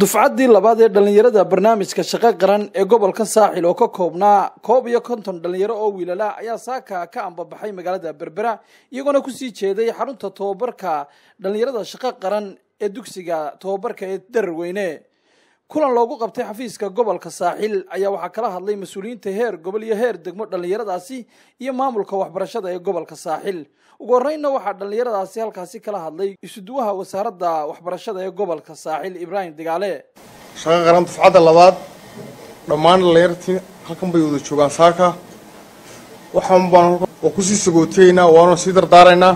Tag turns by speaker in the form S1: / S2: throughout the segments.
S1: dufcaddii labaad ee dhallinyarada barnaamijka shaqo qaran ee gobolka saaxil oo ka koobnaa koob iyo konton dhallinyaro oo wiilala ayaa saaka ka ambabaxay magaalada berbera iyagoona kusii jeeday xarunta tobabarka dhallinyarada shaqo qaran ee dugsiga tobabarka ee dararweyne kulan loogu qabtay xafiiska gobolka saaxil ayaa waxaa kala hadlay mas-uuliyiinta heer gobol iyo heer degmo dhallinyaradaasi iyo maamulka waxbarashada ee gobolka saaxil ugu horreynna waxaa dhallinyaradaasi halkaasi kala hadlay isuduwaha wasaaradda waxbarashada ee gobolka saaxil ibraahim digaale
S2: shaqo qaran dufcadda labaad dhammaan dhallinyartii halkan bay wada joogaan saaka waxaan baan waa kusii sagootayeynaa waana sii dardaaraynaa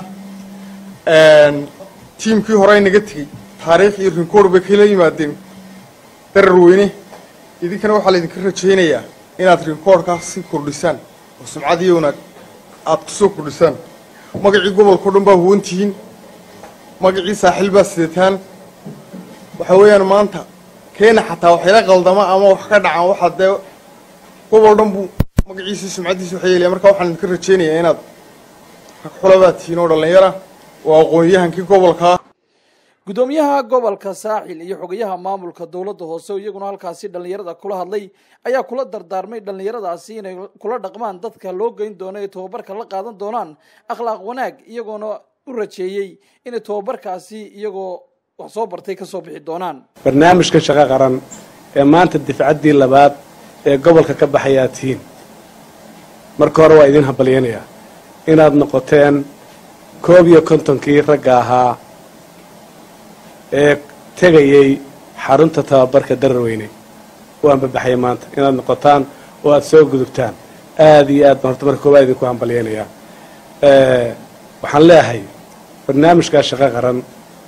S2: tiimkii hore naga tegey taariikh iyo rinkoor bay kala yimaadeen darar weyne idinkana waxaa laydinka rajaynayaa inaad rinkoorkaas sii kordhisaan oo sumcad iyo wanaag aada kusoo kordhisaan magacii gobolkao dhan baa huwantihiin magacii saaxiil baa sidataan waxaa weeyaan maanta keena xataa waxyala qaldama ama wax ka dhacaan waxaa dee gobol dhan buu magaciisii sumcaddiisi waxa yeelaya marka waxaan idinka rajaynayaa inaad rag xulabaad tihiin oo dhallinyara oo aqoon-yahankii gobolkaa
S1: guddoomiyaha gobolka saaxil iyo xogayaha maamulka dowladda hoose oo iyaguna halkaasi dhallinyarada kula hadlay ayaa kula dardaarmay dhallinyaradaasi inay kula dhaqmaan dadka loo geyn doono ee tobabarka la qaadan doonaan akhlaaq wanaag iyagoona u rajeeyey inay tobabarkaasi iyagoo wax soo bartay kasoo bixi doonaan
S3: barnaamijka shaqo qaran ee maanta difcaddii labaad ee gobolka ka baxayaa tihiin marka hore waa idin hambalyanayaa inaad noqoteen koob iyo kontonkii ragga ahaa ee tegayay xarunta tababarka dararweyne u ambabaxaya maanta inaad noqotaan oo aada soo gudubtaan aada iyo aad baan horta marka koobaad idinku hambalyaynayaa waxaan leeyahay barnaamijkaa shaqo qaran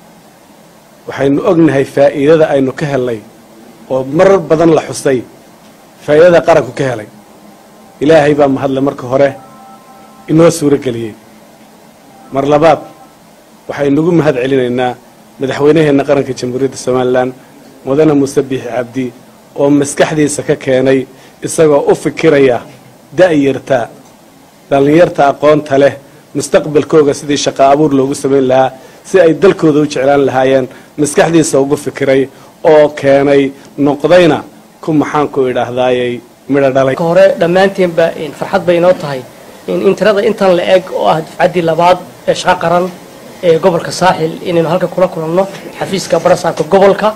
S3: waxaynu ognahay faa'iidada aynu ka helnay oo marar badan la xusay faa'iidada qaranku ka helay ilaahay baa mahadle marka hore inoo suuro geliyey mar labaad waxaynugu mahad celinaynaa madaxweynaheenna qaranka jamhuuriyadda somalilan mudane muuse biixi cabdi oo maskaxdiisa ka keenay isagoo u fikiraya da'yarta dhallinyarta aqoonta leh mustaqbalkooga sidii shaqo abuur loogu samayn lahaa si ay dalkooda u jeclaan lahaayeen maskaxdiisa ugu fikiray oo keenay noqdayna ku maxaanku idhaahdaayay midho dhalay
S4: hore dhammaanteenba farxad bay inoo tahay in tirada intan la eg oo ah dufcaddii labaad ee shaqo qaran ee gobolka saaxil inaynu halka kula kulanno xafiiska barasaabka gobolka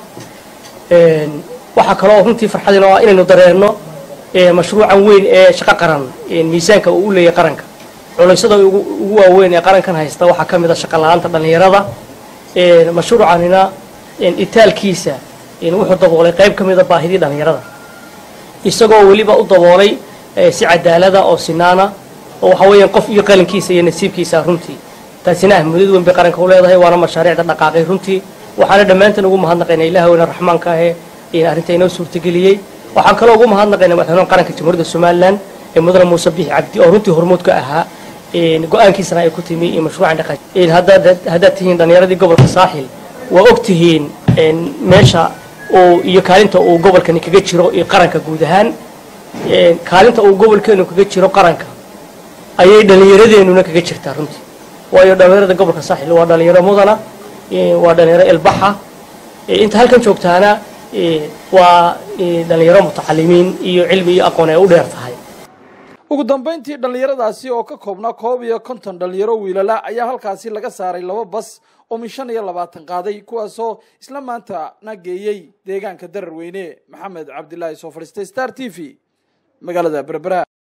S4: waxaa kaloo runtii farxad inoo ah inaynu dareenno mashruucan weyn ee shaqo qaran miisaanka uu u leeyahay qaranka culaysada ugu waaweyn ee qarankan haysta waxaa ka mid a shaqa la-aanta dhallinyarada mashruucanina itaalkiisa wuxuu daboolay qayb ka mida baahidii dhallinyarada isagoo weliba u daboolay si cadaalada oo sinaana oo waxa weeyaan qof iyo qalinkiisa iyo nasiibkiisa runtii taasina ahmudad weyn bay qaranka u leedahay waana mashaariicda dhaqaaqay runtii waxaana dhammaantan ugu mahadnaqaynaa ilaah weyna raxmaanka ahee arrinta inoo suurtageliyey waxaan kaloo ugu mahadnaqaynaa madaxweynaha qaranka jamhuuriyadda somalilan ee mudane muuse biixi cabdi oo runtii hormuud ka ahaa go-aankiisana ay ku timi mashruucan dhaqan haddaad tihiin dhallinyaradii gobolka saaxil waa og tihiin meesha uu iyo kaalinta uu gobolkani kaga jiro iyo qaranka guud ahaan kaalinta uu gobolkeenu kaga jiro qaranka ayay dhallinyaradeenuna kaga jirtaa runtii waayo dhallinyarada gobolka saaxil waa dhalinyaro mudana waa dhalinyaro ilbaxa inta halkan joogtaana waa dhalinyaro mutacalimiin iyo cilmi iyo aqoon ay u dheer tahay
S1: ugu dambayntii dhallinyaradaasi oo ka koobnaa koob iyo konton dhallinyaro wiilala ayaa halkaasi laga saaray laba bas oo min shan iyo labaatan qaaday kuwaasoo isla maanta na geeyey deegaanka dararweyne maxamed cabdilaahi soo fadhiistay star t v magaalada berbera